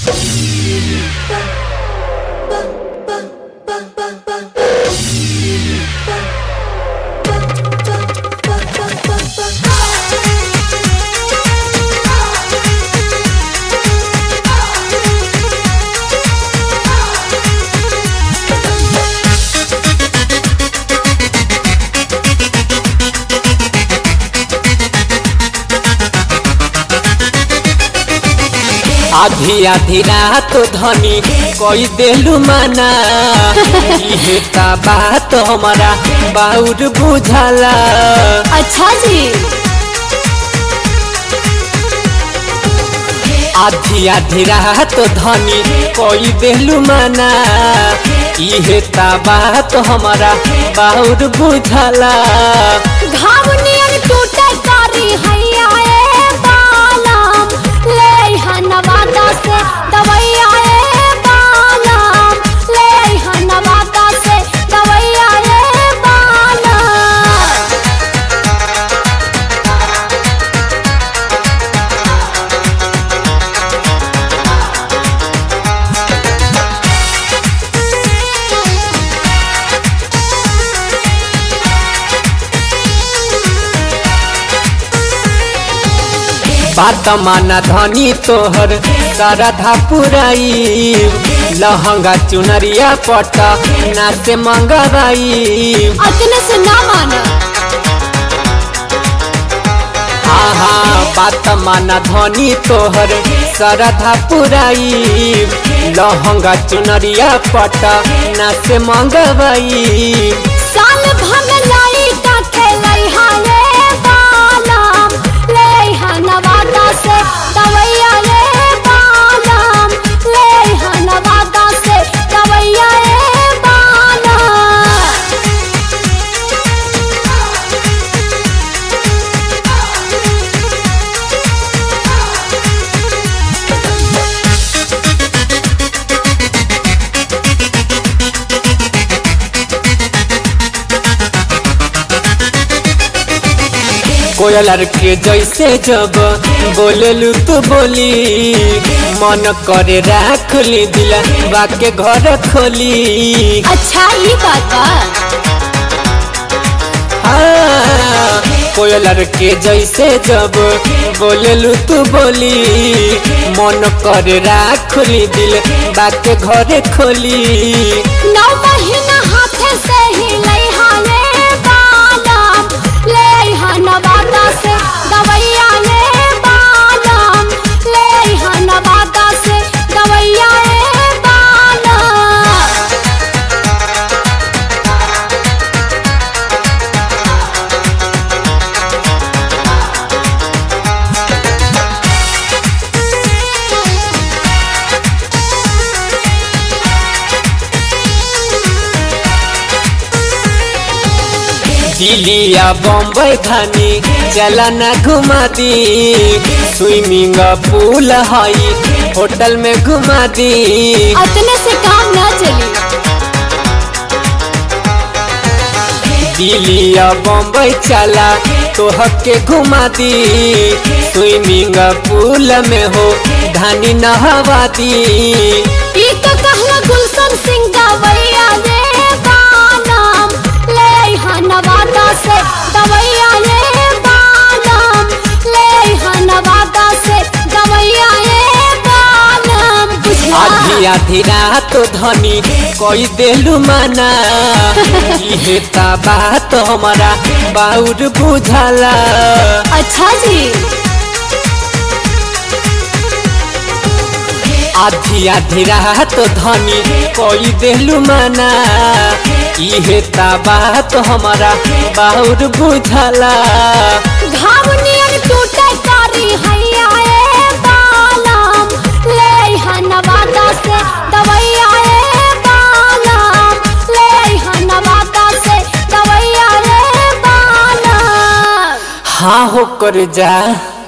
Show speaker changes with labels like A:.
A: आधी आधी रात धनी कोई देलू मना इहे ता बात हमारा बाउर बुझाला
B: अच्छा जी
A: आधी आधी रात धनी कोई देलू मना इहे ता बात हमारा बाउर बुझाला
B: घाव नियन टूटे कारी हैया ए बालम ले हनवादा से दवैया ए बालम ले हनवादा से दवैया ए बालम
A: बात माना धनी तोहर सरधा पुराई लहंगा चुनरिया पट नाचे मंगराई
B: अतने से ना माना
A: आहा बात माना धनी तोहर सरधा पुराई लहंगा चुनरिया पट नाचे मंगवाई
B: साल भर लाई का खेलाई हाले बालम ले हनवादा से दवैया ए बालम ले हनवादा से दवैया ए बालम
A: कोयलर के जैसे जब बोलेलू तू बोली मन करे राख ली दिला बाके घर खोली
B: अच्छा ये बात बा
A: हाँ, कोयलर के जैसे जब बोलेलू तू बोली मन करे राख ली दिल बाके घरे खोली
B: नौ महीना हाथे से ही लई हाले बालम ले हनवादा से दवैया ए बालम ले हनवादा से दवैया ए बालम
A: दिल्ली या बम्बई खानी चला न घुमा दी स्विमिंग पूल हई होटल में घुमा दी
B: अतने से काम ना चली
A: दिल्ली या बम्बई चला तो हके घुमा दी स्विमिंग पूल में हो धानी नहवा दी
B: ई तो कहला गुलशन सिंह दवैया रे बालम ले हनवादा से दवैया रे बालम ले हनवादा से दवैया रे बालम बुझला
A: आधी आधी रात धनी कोई देलू मना इहे ता बात हमारा बाउर बुझाला
B: अच्छा जी
A: आधी आधी रात धनी कोई देलू मना इहे ता बात हमारा बाउर बुझाला
B: घाव नियन टूटे कारी हैया ए बालम ले हनवादा से दवैया ए बालम ले हनवादा से दवैया ए बालम
A: हाँ हो कर जा